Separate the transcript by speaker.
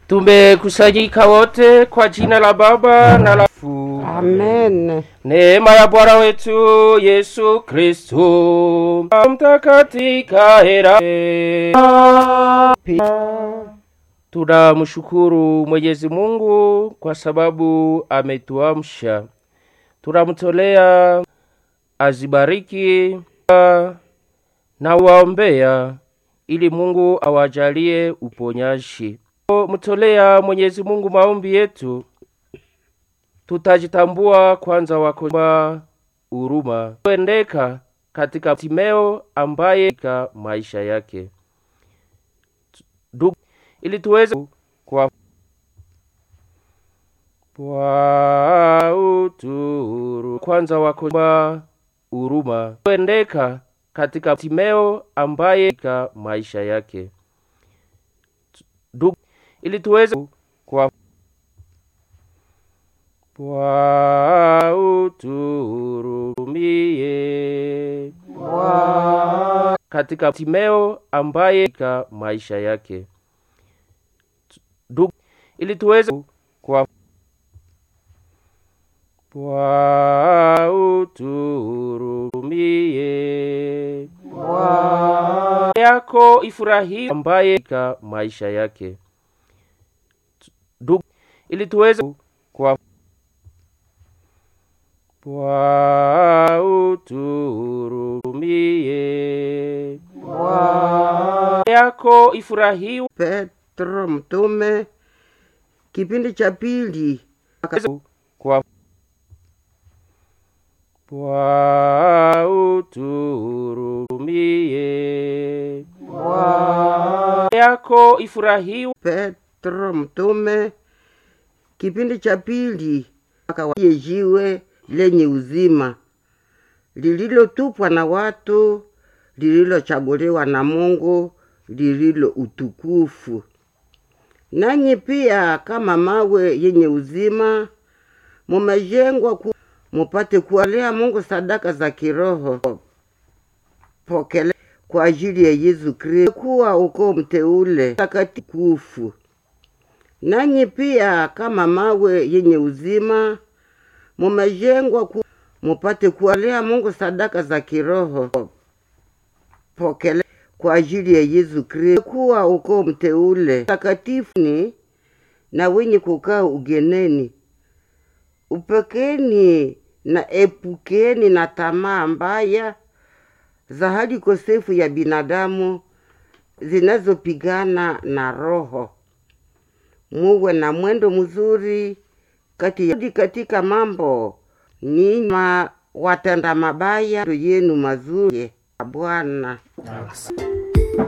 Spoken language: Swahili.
Speaker 1: Tumekusanyika wote kwa jina la Baba na la Fu.
Speaker 2: Amen.
Speaker 1: Neema ya Bwana wetu Yesu Kristo mtakatika hera. Tunamshukuru Mwenyezi Mungu kwa sababu ametuamsha. Tunamtolea azibariki na waombea ili Mungu awajalie uponyaji. Mtolea Mwenyezi Mungu maombi yetu, tutajitambua kwanza wako huruma kuendeka katika Timeo ambaye katika maisha yake Ndugu, ili tuweze kwa kwa uturu kwanza wako huruma kuendeka katika Timeo ambaye katika maisha yake Ndugu, ili tuweze kwa kwa uturumie katika Timeo ambaye katika maisha yake Ndugu, ili tuweze kwa kwa uturumie yako ifurahi ambaye katika maisha yake Ndugu, ili tuweze kwa kwa uturumie yako ifurahi
Speaker 2: Petro mtume kipindi cha pili
Speaker 1: kwa kwa uturumie yako ifurahi
Speaker 2: Petro mtume kipindi cha pili akawaye jiwe lenye uzima lililotupwa na watu lililochaguliwa na Mungu lililo utukufu. Nanyi pia kama mawe yenye uzima mumejengwa ku, mupate kuwalea Mungu sadaka za kiroho pokele kwa ajili ya Yesu Kristo kuwa uko mteule takatifu. Nanyi pia kama mawe yenye uzima mumejengwa ku, mupate kuwalea Mungu sadaka za kiroho pokele kwa ajili ya Yesu Kristo kuwa uko mteule takatifu ni na wenye kukaa ugeneni. Upekeni na epukeni na tamaa mbaya za hali kosefu ya binadamu zinazopigana na roho. Muwe na mwendo mzuri kati ya katika mambo ninyi watenda mabaya yenu mazuri Bwana.